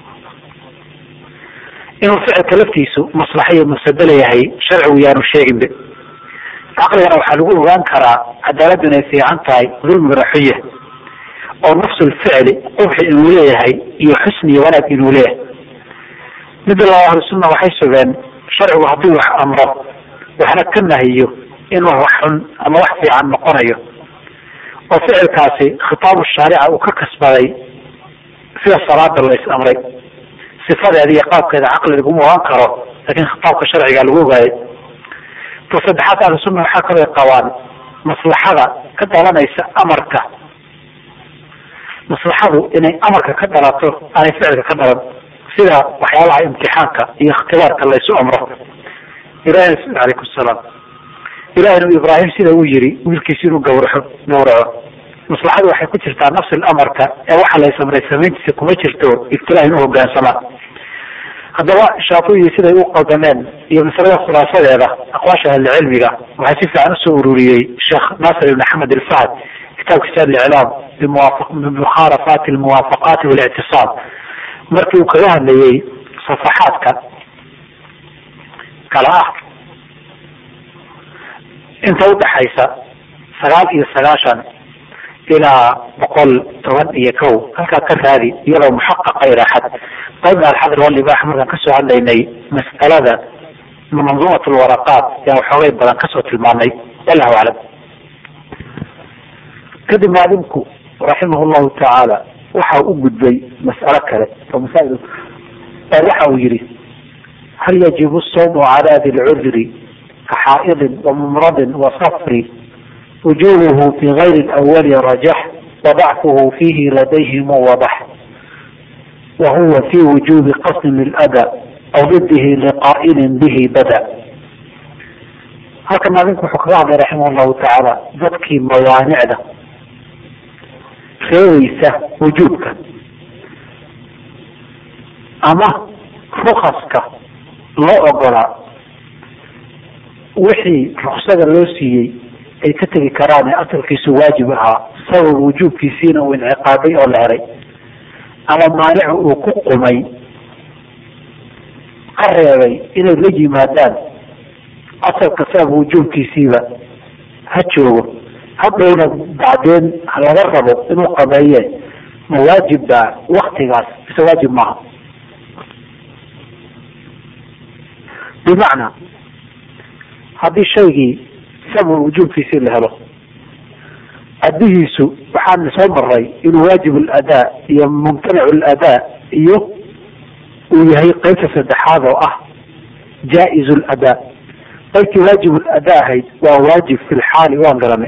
inuu ficilka laftiisu maslaxa iyo mafsado leeyahay sharcigu yaanu sheeginbe caqligana waxaa lagu ogaan karaa cadaaladdu inay fiican tahay dulmigana xunya oo nafsulficli qubxi inuu leeyahay iyo xusni iyo wanaag inuu leeyahay midda laba ahlusunna waxay sugeen sharcigu hadduu wax amro waxna ka nahiyo inuu wax xun ama wax fiican noqonayo oo ficilkaasi khitaabu shaarica uu ka kasbaday sida salaada la is amray sifadeeda iyo qaabkeeda caqli laguma ogaan karo laakiin khitaabka sharciga lagu ogaayay ta saddexaad ahlusunna waxaa kaloo qabaan maslaxada ka dhalanaysa amarka maslaxadu inay amarka ka dhalato aanay ficilka ka dhalan sida waxyaabaha imtixaanka iyo ikhtibaarka laysu amro ilahi alaykum salaam ilahina ibraahim sida uu yiri wiilkiisi inuu gawraxo gawraco maslaxadu waxay ku jirtaa nafsi amarka ee waxa la samray samayntiisa kuma jirto ibtilaa inuu hogaansamaa haddaba shaatibi siday u qaldameen iyo masalada khulaasadeeda aqwaasha ahlicilmiga waxaa si fiican usoo ururiyey sheekh naasir ibn axmed alfahd kitaabkiisa aliclaam bimukhaalafaati almuwaafaqaati walictisaam markii uu kaga hadlayey safaxaadka kala ah inta udhaxaysa sagaal iyo sagaashan ilaa boqol toban iyo kow halkaa ka raadi iyadoo muxaqaqa iraaxad qaybna alxadr walibaax markaan kasoo hadlaynay mas'alada manduumat lwaraqaat yaan waxoogay badan kasoo tilmaamay wallahu aclam kadib maalimku raximah llahu tacaala waxa u gudbay mas'alo kale oo masail waxa uu yihi hal yajibu sawmu cala di lcudri kaxaa'idin wamumradin wasafri wujubuhu fi gayri lawali rajax wadacfuhu fihi ladayhim wadax wahuwa fi wujubi qasdin lilada aw didihi liqaa'ilin bihi bada halkan maadinku wuxuu kaga hadlay raximah llahu tacaala dadkii mawaanicda reebaysa wujuubka ama rukaska loo ogolaa wixii ruksada loo siiyey ay ka tegi karaan ee asalkiisu waajib ahaa sabab wujuubkiisiina uu inciqaabay oo la helay ama maanicu uu ku qumay ka reebay inay la yimaadaan asalka sabab wujuubkiisiiba ha joogo hadhowna bacdeen laga rabo inuu qabeeye ma waajib baa waktigaas mise waajib maaha bimacnaa haddii shaygii sabab wujuubkiisii la helo addihiisu waxaana soo maray inuu waajib aladaa iyo mumtanic aladaa iyo uu yahay qeybta saddexaad oo ah jaa-iz ladaa qaybtii waajib ladaa ahayd waa waajib fi lxaali waan garanay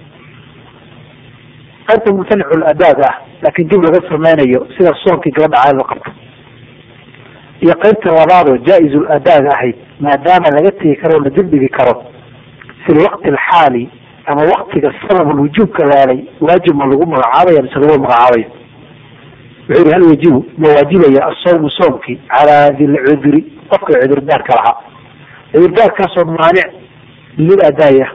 qaybta mumtanic ladaada ah laakiin dib laga sameynayo sida soonkii gabadha caadada qabto iyo qaybta labaadoo jaa-iz ladaaga ahayd maadaama laga tegi karo la dibdhigi karo fi lwaqti alxaali ama waktiga sabab wujuubka laalay waajib ma lagu magacaabaya mise lagu magacaabayo wuxuu yihi hal yajibu ma waajibaya asawmu soomkii calaa dilcudri qofka cudurdaarka lahaa cudurdaarkaasoo maanic liladaaya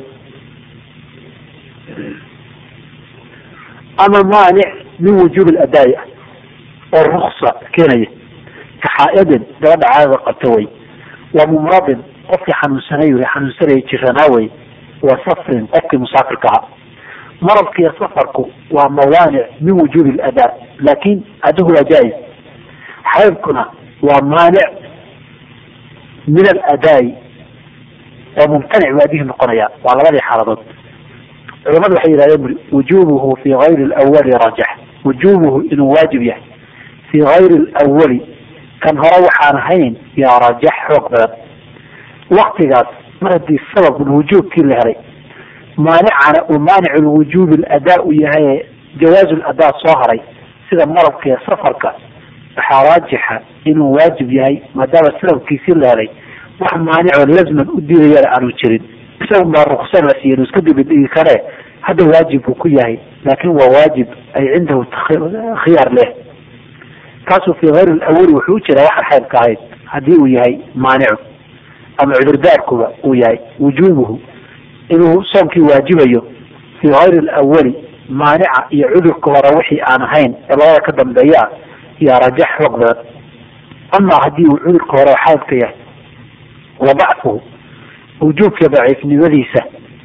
ama maanic min wujuub ladaaya oo ruksa keenaya ka xaa-idin gabadha caadada qabta way wa mumradin qofkii xanuunsanay xanuunsanaya jiranaa way wa safrin qofkii musaafirka ahaa maradka iyo safarku waa mawaanic min wujuubi ladaa laakin adigu waa jaa-iz xaydkuna waa maanic min aladaai oo mumtanic buu adihi noqonaya waa labadii xaaladood culamadu waxay yihahdeen wujubuhu fi gayri lawali rajax wujubuhu inuu waajib yahay fi gayri lawali kan hore waxaan ahayn yaa rajax xoog badan waktigaas mar haddii sabab wujuubkii la helay maanicana uu maanic lwujuubi ladaa u yahay jawaazu ladaa soo haray sida marabka iyo safarka waxaa raajixa inuu waajib yahay maadaama sababkiisii la helay wax maanicoo lazman u diidayana aanu jirin isagun baa ruksa la siiya inu iska dibidhigi kare hadda waajib buu ku yahay laakin waa waajib ay cindahu khiyaar leh kaasuu fi hayr lawali wuxuu u jiraa waxaan xaydka ahayd haddii uu yahay maanicu ama cudurdaarkuba uu yahay wujubuhu inuu soomkii waajibayo fi hayri lawali maanica iyo cudurka hore wixii aan ahayn ee labada ka dambeeya yaa rajax xoog badan amaa haddii uu cudurka hore xaydka yahay wa dacfuhu wujuubka daciifnimadiisa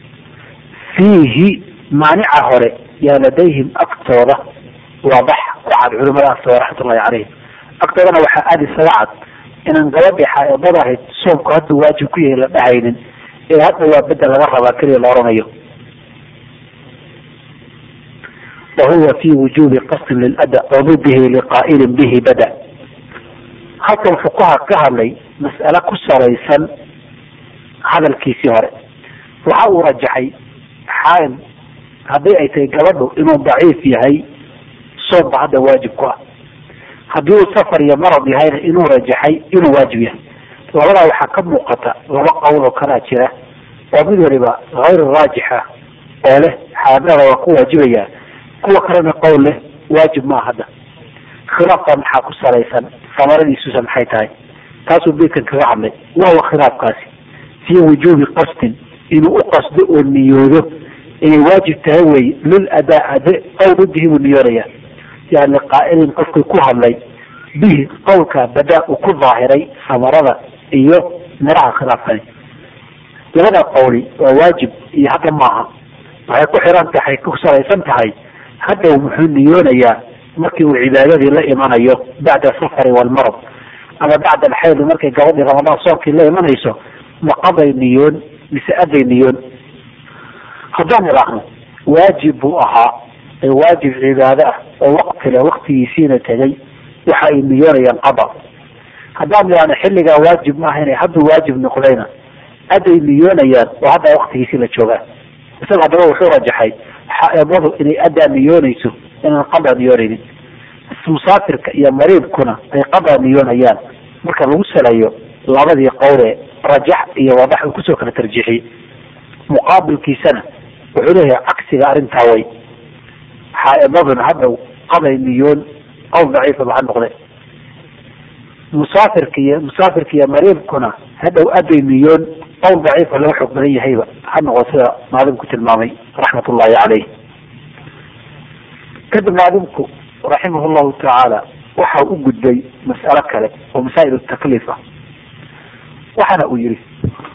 fiihi maanica hore yaa ladayhim agtooda waadax ku cad culimada agtooda raxmatullahi caleyhim agtoodana waxaa aada isaga cad inaan gabadhii xaaidada ahayd soomku hadduu waajib ku yahay la dhahaynin ee hadda waa bedel laga rabaa keliya la oranayo wahuwa fi wujubi qasdin lilada wadudihi liqaa'ilin bihi bada halkan fuqaha ka hadlay mas'ale ku salaysan hadalkiisii hore waxa uu rajaxay xaaid haddii ay tahay gabadhu inuu daciif yahay soomba hadda waajib ku ah haddii uu safar iyo marad yahayna inuu rajaxay inuu waajib yahay labadaa waxaa ka muuqata laba qowl oo kalaa jira oo mid waliba hayr raajixa oo leh xaadada waa ku waajibaya kuwa kalena qowl leh waajib maa hadda khilaafka maxaa ku salaysan samaradiisusa maxay tahay taasuu beydkan kaga hadlay wahuwa khilaafkaasi fii wujuubi qasdin inuu u qasdo oo niyoodo inay waajib tahay wey lil adaa ade qowl udihi buu niyoonaya yani qaa'ilin qofkii ku hadlay bihi qowlka badaa uu ku daahiray samarada iyo miraha khilaafkani labada qowli waa waajib iyo hadda maaha waxay ku xiran tahay ku salaysan tahay hadda muxuu niyoonayaa markii uu cibaadadii la imanayo bacda safari walmarad ama bacda alxayd markay gabadhii ramadaan soomkii la imanayso maqaday niyoon mise aday niyoon haddaan idhaahno waajib buu ahaa ee waajib cibaado ah oo waqtile waktigiisiina tegay waxa ay niyoonayaan qada haddaan idhaahno xilligaa waajib maaha inay hadduu waajib noqdayna aday niyoonayaan oo hadda waktigiisii la joogaan isaga haddaba wuxuu rajaxay xaaidadu inay adaa niyoonayso inaan qadaa niyoonaynin musaafirka iyo mariibkuna ay qadaa niyoonayaan marka lagu salayo labadii qowle rajax iyo wadax uu kusoo kala tarjiixiyey muqaabilkiisana wuxuu leeyahay cagsiga arrintaa way xaaidaduna hadda qaday niyoon qowl daciifa ba ha noqde musaafirka iyo musaafirka iyo mariibkuna hadhow aday niyoon qowl daciifa laga xoog badan yahayba ha noqo sida maalimku tilmaamay raxmat ullahi caleyh kadib maalimku raximah llahu tacaala waxa u gudbay mas'alo kale oo masaa'il takliif ah waxaana uu yihi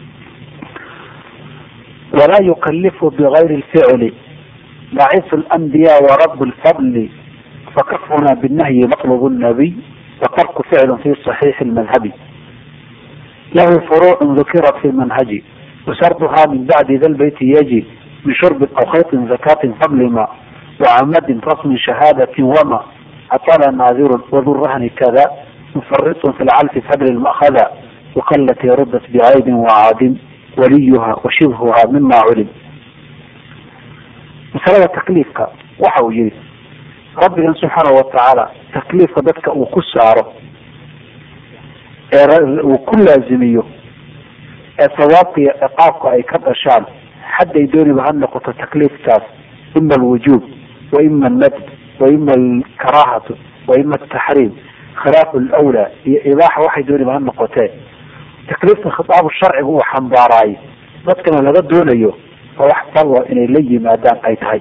walaa yukalifu bigayri lficli daciif alanbiya warab lfadli fakafuna binahyi matlub nabiy watarku ficlu fi صaxiixi lmadhabi lahu furuuc dukirat fi manhaji wasarduha min bacdi da lbeyti yaji min shurbin aw khaytin zakatin qabli ma wacamadin rasmin shahaadatin wama atala naadirun wadurahni kada mufaritun fi lcalfi fadli lma'khada waqalatii rudat bicaybin wacaadin waliyuha wa shibhuha mima culim masalada takliifka waxa uu yihi rabbigan subxaana watacaala takliifka dadka uu ku saaro ee uu ku laazimiyo ee sawaabka iyo ciqaabka ay ka dhashaan xadday dooniba ha noqoto takliifkaas ima alwujuub wa ima alnadb wa ima alkaraahatu wa ima altaxriim khilaafu lwlaa iyo ibaaxa waxay dooniba ha noqotee takliifka khitaabu sharciga uu xambaaraay dadkana laga doonayo oo wax falwa inay la yimaadaan ay tahay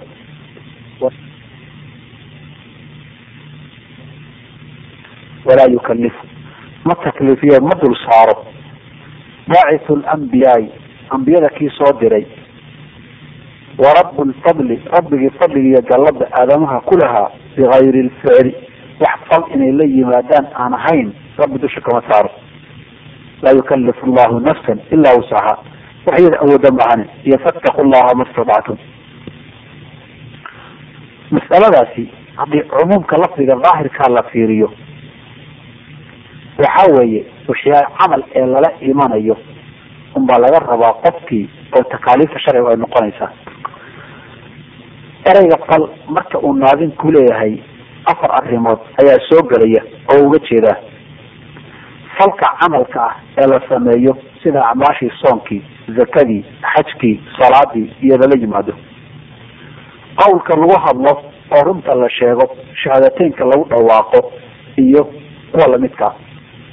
walaa yukalifu ma takliifiye ma dul saaro baacithu lambiyaai ambiyada kii soo diray wa rabu lfadli rabbigii fadliga iyo gallada aadamaha ku lahaa bigayri lficli wax fal inay la yimaadaan aan ahayn rabbi dusha kama saaro laa yukalifu allahu nafsan ilaa wusaha wax iyada awooda mahanin iyo fattaqu llaha ma statactum mas'aladaasi haddii cumuumka lafdiga daahirkaa la fiiriyo waxa weeye washyaa camal ee lala imanayo unbaa laga rabaa qofkii oo takaaliifta sharciga ay noqonaysaa ereyga fal marka uu naadin ku leeyahay afar arrimood ayaa soo gelaya oo uga jeedaa falka camalka ah ee la sameeyo sida acmaashii soonkii zakadii xajkii salaadii iyo lala yimaado qawlka lagu hadlo oo runta la sheego shahaadateynka lagu dhawaaqo iyo kuwa lamidkaa